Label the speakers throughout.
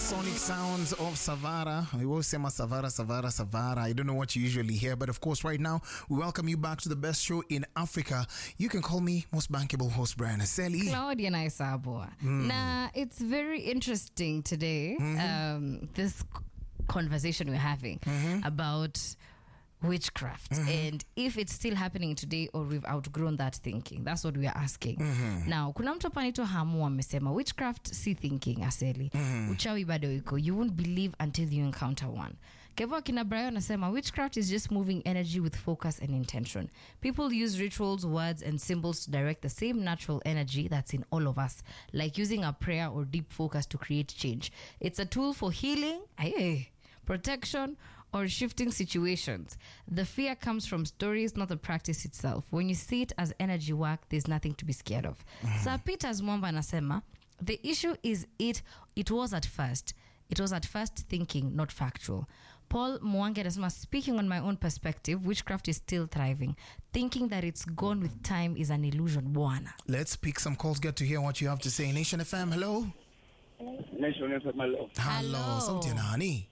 Speaker 1: sonic sounds of Savara. We will say Savara, Savara, Savara. I don't know what you usually hear, but of course, right now, we welcome you back to the best show in Africa. You can call me most bankable host Brian Aseli.
Speaker 2: Claudia Naisabwa. Now, it's very interesting today, um, this c- conversation we're having about witchcraft and if it's still happening today or we've outgrown that thinking. That's what we are asking. Now, kuna mtu hapa anaitwa Hamu amesema witchcraft si thinking aseli. Uchawi bado iko. You won't believe until you encounter one. Kevo akina Brian anasema witchcraft is just moving energy with focus and intention. People use rituals, words, and symbols to direct the same natural energy that's in all of us, like using a prayer or deep focus to create change. It's a tool for healing, aye, protection, or shifting situations. The fear comes from stories, not the practice itself. When you see it as energy work, there's nothing to be scared of. Sir Peters Mwamba anasema, the issue is it it was at first. It was at first thinking, not factual. Paul Mwangi anasema, speaking on my own perspective, witchcraft is still thriving. Thinking that it's gone with time is an illusion. Bwana.
Speaker 1: Let's pick some calls, get to hear what you have to say. Nation FM, hello.
Speaker 3: Nation FM, hello.
Speaker 1: Hello.
Speaker 2: Hello.
Speaker 1: Sauti ya nani?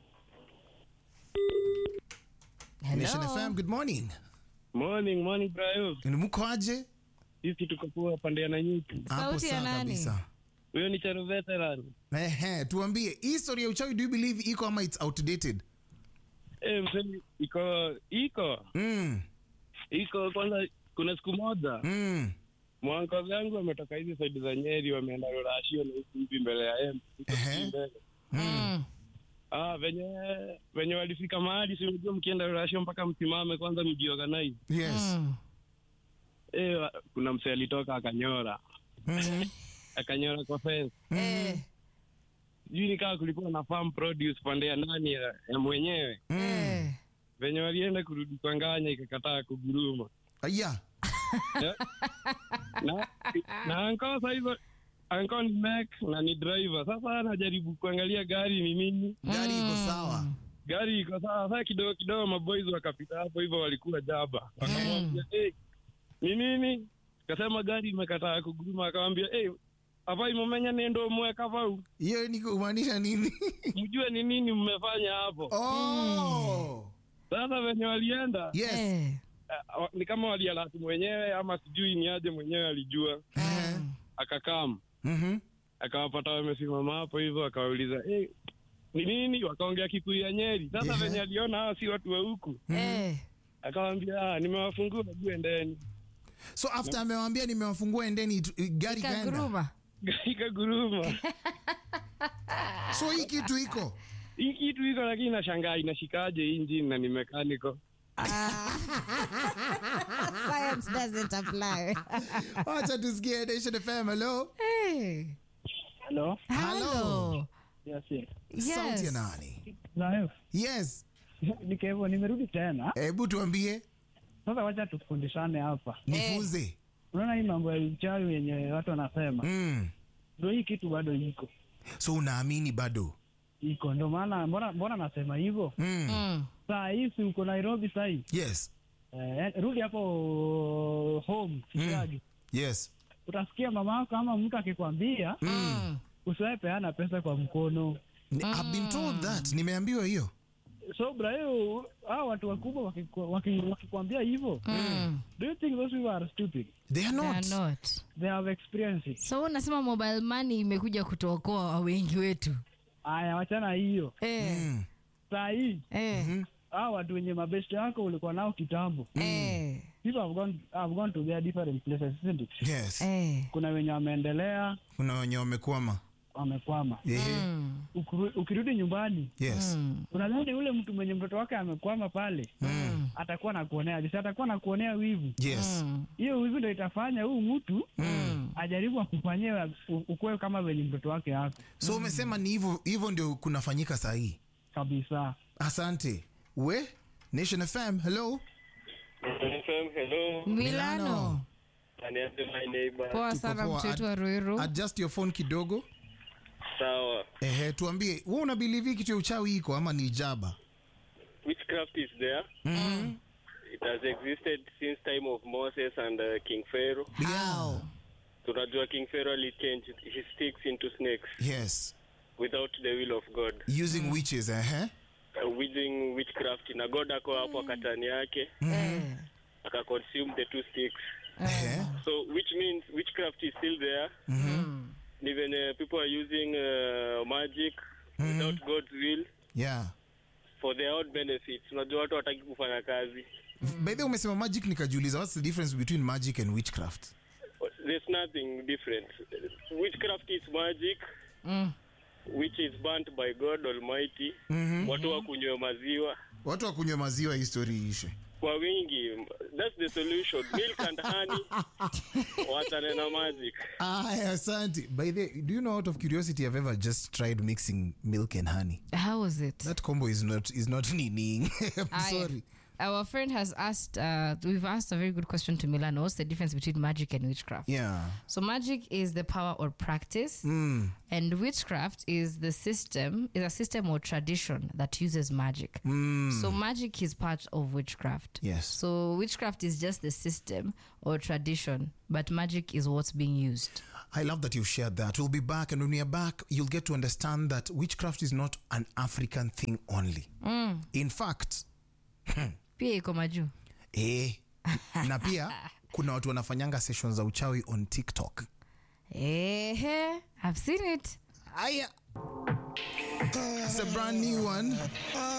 Speaker 1: Nation
Speaker 2: Hello.
Speaker 1: FM, good morning.
Speaker 3: Morning, morning Brayo.
Speaker 1: Ni Mko aje?
Speaker 3: Sisi tuko poa pande ya Nanyuki.
Speaker 1: Hapo
Speaker 2: Sauti ya
Speaker 1: sawa
Speaker 2: nani?
Speaker 1: kabisa.
Speaker 3: Huyo ni Charo veteran.
Speaker 1: Ehe, tuambie hii story ya uchawi do you believe iko ama it's outdated?
Speaker 3: Eh, msemi iko iko
Speaker 1: Mm.
Speaker 3: iko kwanza kuna siku moja
Speaker 1: Mm.
Speaker 3: mwanko zangu wametoka hizi saidi za Nyeri wameenda Rorashio na huku hivi mbele ya M. Huko
Speaker 1: Ehe.
Speaker 3: mbele.
Speaker 2: Mm.
Speaker 3: Ah, venye venye walifika mahali si unajua mkienda Rorashio mpaka msimame kwanza mjiorganize.
Speaker 1: Yes.
Speaker 2: Mm.
Speaker 3: Eh, wa- kuna msee alitoka akanyora.
Speaker 1: Mhm.
Speaker 3: Akanyora kwa fence.
Speaker 2: Eh.
Speaker 3: Sijui nikaa kulikuwa na farm produce pande ya ndani ya, ya mwenyewe.
Speaker 2: Eh.
Speaker 3: venye walienda kurudi kwa nganya ikakataa kuguruma
Speaker 1: Aya.
Speaker 3: Eh? na, na anko sahizo anko ni mek na ni driver sasa anajaribu kuangalia gari ni nini
Speaker 1: Gari iko sawa.
Speaker 3: gari iko sawa saa kidogo kidogo maboys wakapita hapo hivyo walikuwa jaba wakamwambia hey, ni nini kasema gari imekataa kuguruma akamwambia hey, hapa imomenya nendo mweka vau
Speaker 1: Hiyo ni kumaanisha nini?
Speaker 3: mjue ni nini mmefanya hapo
Speaker 1: Oh.
Speaker 3: sasa venye walienda
Speaker 1: Yes.
Speaker 2: Eh.
Speaker 3: uh, ni kama walialati mwenyewe ama sijui ni aje mwenyewe alijua
Speaker 1: Eh.
Speaker 3: akakam
Speaker 1: Mhm.
Speaker 3: akawapata wamesimama hapo hivyo akawauliza hey, ni nini wakaongea kikuyu ya nyeri sasa
Speaker 1: Yeah.
Speaker 3: venye aliona hawa si watu wa huku
Speaker 2: Eh.
Speaker 3: akawambia "Ah, nimewafungua juu endeni
Speaker 1: So after amewambia nimewafungua endeni itu- gari kaenda.
Speaker 2: Ikaguruma.
Speaker 3: ikaguruma
Speaker 1: So hii kitu iko.
Speaker 3: hii kitu iko lakini nashangaa inashikaje injini na ni mekaniko
Speaker 2: Science doesn't apply.
Speaker 1: Acha tusikie Nation FM. Hello.
Speaker 2: hey.
Speaker 3: halo
Speaker 2: Hello.
Speaker 3: yes, yes.
Speaker 1: Sauti ya
Speaker 2: Yes.
Speaker 1: nani?
Speaker 3: nayo
Speaker 1: Yes.
Speaker 3: niko hivyo nimerudi tena
Speaker 1: Hebu tuambie,
Speaker 3: sasa wacha tufundishane hapa
Speaker 1: nifunze.
Speaker 3: unaona hii mambo ya uchawi yenye watu wanasema
Speaker 1: Mm.
Speaker 3: ndo hii kitu bado iko
Speaker 1: So unaamini bado?
Speaker 3: iko ndo maana mbona mbona nasema hivyo
Speaker 1: Mm.
Speaker 2: Mm.
Speaker 3: saa hii si uko nairobi sahii
Speaker 1: Yes.
Speaker 3: eh, rudi hapo home Kigali.
Speaker 1: Yes.
Speaker 3: utasikia mama yako ama mtu akikwambia
Speaker 2: Mm.
Speaker 3: usiwahi peana pesa kwa mkono
Speaker 1: Ni- I've been told that. Nimeambiwa hiyo.
Speaker 3: so brahiyo hao watu wakubwa wakiku- waki- wakikwambia hivyo
Speaker 2: Mm.
Speaker 3: do you think those people are stupid
Speaker 1: They are
Speaker 2: They
Speaker 1: not.
Speaker 2: are not.
Speaker 3: they have experience it.
Speaker 2: So unasema mobile money imekuja kutuokoa wengi wetu.
Speaker 3: aya wachana hiyo
Speaker 2: Eh.
Speaker 1: Mm.
Speaker 3: saa hii
Speaker 2: Eh.
Speaker 3: hao watu wenye mabesti yako ulikuwa nao kitambo
Speaker 2: Eh.
Speaker 3: people have gone, have gone to their different places isn't it?
Speaker 1: Yes.
Speaker 2: Eh.
Speaker 3: kuna wenye wameendelea
Speaker 1: Kuna wenye wamekwama.
Speaker 3: wamekwama
Speaker 1: Ehe.
Speaker 2: Mm.
Speaker 3: Ukuru- ukirudi nyumbani
Speaker 1: Yes.
Speaker 2: Mm.
Speaker 3: unadhani ule mtu mwenye mtoto wake amekwama pale
Speaker 1: Mm.
Speaker 3: atakuwa na kuonea jisi atakuwa na kuonea wivu
Speaker 1: Yes.
Speaker 2: Mm.
Speaker 3: hiyo wivu ndo itafanya huu mtu
Speaker 2: Mm.
Speaker 3: ajaribu akufanyia ukuwe kama venye mtoto wake yako
Speaker 1: So umesema ni hivyo hivyo ndio kunafanyika saa hii.
Speaker 3: kabisa
Speaker 1: Asante. We Nation FM. Hello.
Speaker 3: FM, hello.
Speaker 2: Milano.
Speaker 3: Aniambie my neighbor.
Speaker 2: Poa
Speaker 1: Tuko
Speaker 2: sana
Speaker 1: poa.
Speaker 2: mtu wetu
Speaker 1: Ad-
Speaker 2: wa Ruiru.
Speaker 1: Adjust your phone kidogo.
Speaker 3: Sawa.
Speaker 1: Ehe, tuambie, wewe una believe kitu ya uchawi iko ama ni jaba?
Speaker 4: Witchcraft is there.
Speaker 1: Mhm.
Speaker 4: It has existed since time of Moses and uh, King Pharaoh.
Speaker 1: Yeah.
Speaker 4: Tunajua King Pharaoh alichange his sticks into snakes.
Speaker 1: Yes.
Speaker 4: without the will of God.
Speaker 1: using witches uh-huh.
Speaker 4: Uh, using witchcraft na God ako hapo akatani yake
Speaker 2: Eh.
Speaker 4: akaconsume the two sticks.
Speaker 1: Uh-huh.
Speaker 4: So which means witchcraft is still there. Even uh, people are using uh, magic without God's will
Speaker 1: yeah
Speaker 4: for their own benefits. Unajua watu wataki kufanya kazi.
Speaker 1: by the way umesema magic nikajiuliza what's the difference between magic and witchcraft
Speaker 4: There's nothing different. Witchcraft is magic which is burnt by God Almighty. Watu wakunywe maziwa
Speaker 1: watu wakunywa maziwa histori ishe
Speaker 4: kwa wingi. That's the solution. Milk and honey. Wachane na magic.
Speaker 1: Aya, asante by the do you know out of curiosity i've ever just tried mixing milk and honey
Speaker 2: How was it?
Speaker 1: that combo is not is not meaning i'm
Speaker 2: I-
Speaker 1: sorry
Speaker 2: Our friend has asked, uh, we've asked a very good question to Milano. What's the difference between magic and witchcraft?
Speaker 1: yeah
Speaker 2: So magic is the power or practice, and witchcraft is the system, is a system or tradition that uses magic. So magic is part of witchcraft.
Speaker 1: Yes.
Speaker 2: So witchcraft is just the system or tradition, but magic is what's being used.
Speaker 1: I love that you've shared that. We'll be back, and when we are back, you'll get to understand that witchcraft is not an African thing only. In fact,
Speaker 2: Pia iko majuu.
Speaker 1: eh, na pia kuna watu wanafanyanga sessions za uchawi on TikTok.
Speaker 2: Ehe, I've seen it.
Speaker 1: Aya. It's a brand new one.